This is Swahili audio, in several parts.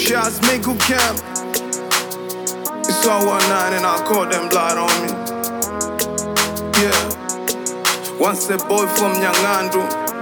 Shots Migu Camp. It's all one nine and I call them blood on me. Yeah. Once a boy from Nyangandu.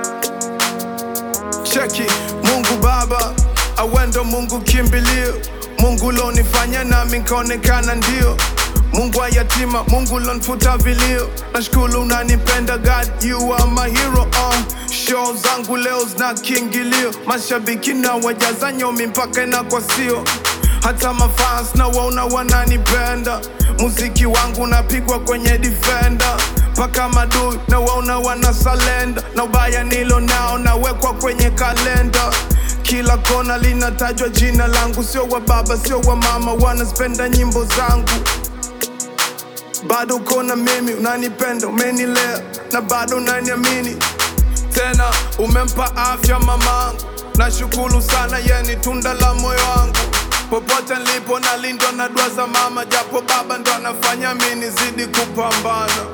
Cheki, Mungu Baba, awendo Mungu kimbilio. Mungu lonifanya nami nkaonekana ndio. Mungu wa yatima, Mungu lonfuta vilio. Nashukuru unanipenda God, you are my hero. Uh. Show zangu leo zina kiingilio, mashabiki na wajaza nyomi mpaka inakwa sio hata mafans na waona wananipenda. Muziki wangu napigwa kwenye defender mpaka madui na waona wanasalenda, na ubaya nilo nao nawekwa kwenye kalenda. Kila kona linatajwa jina langu, sio wa baba, sio wa mama, wanazipenda nyimbo zangu bado kona mimi, unanipenda, umenilea na bado unaniamini tena, umempa afya mamangu, nashukuru sana, ye ni tunda la moyo wangu. Popote nilipo nalindwa na dua za mama, japo baba ndo anafanya mi nizidi kupambana.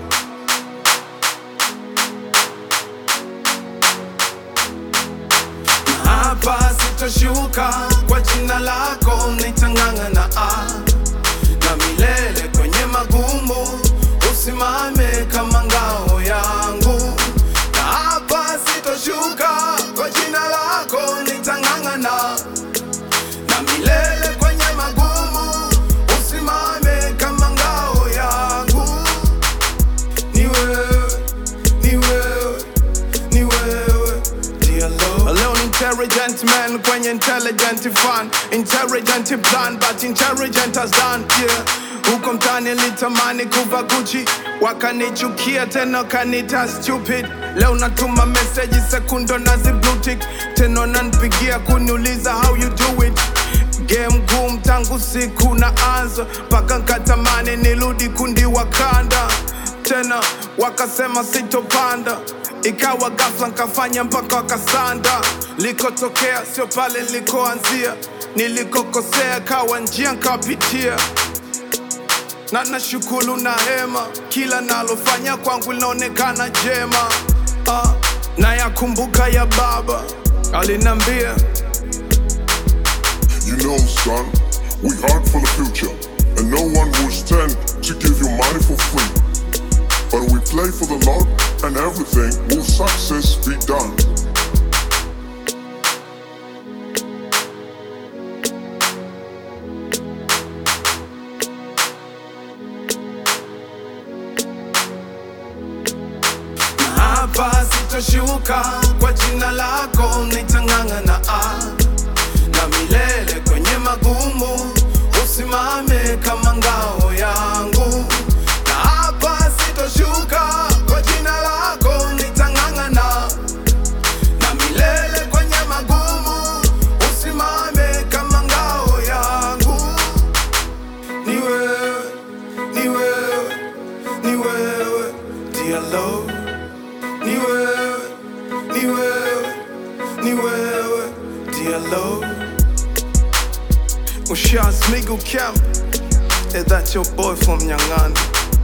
Na hapa sitoshuka, kwa jina lako nitang'ang'ana ah na milele kwenye magumu, usimame kama ngao yangu. Na hapa sitoshuka, kwa jina lako nitang'ang'ana. Na milele kwenye magumu, usimame kama ngao yangu. Ni wewe, ni wewe, ni wewe, dear Lord. Leo ni intelligent man kwenye intelligent fan intelligent plan but intelligent as done yeah. Huko mtani litamani kuva Gucci wakanichukia tena kanita stupid. Leo natuma message sekundo nazi blue tick tena nanpigia kuniuliza how you do it Game boom tangu siku na anza mpaka nkatamani nirudi kundi wakanda tena wakasema sitopanda ikawa ghafla nkafanya mpaka wakasanda likotokea sio pale nilikoanzia nilikokosea kawa njia nkapitia na nashukuru na hema kila nalofanya kwangu linaonekana jema ah, na yakumbuka ya baba alinambia You know, son, we hard for the future, and no one will stand to give you money for free. But we play for the Lord, and everything will success be done. na hapa sitoshuka, kwa jina lako nitang'ang'ana ah. na milele kwenye magumu, usimame kama ngao yangu. Na hapa sitoshuka, kwa jina lako nitang'ang'ana. na milele kwenye magumu, usimame kama ngao yangu. Ni wewe, ni wewe, ni wewe, dear Lord. Ni wewe, ni wewe, ni wewe, dear Lord. Ushas Migu Camp, is that your boy from Nyang'anda?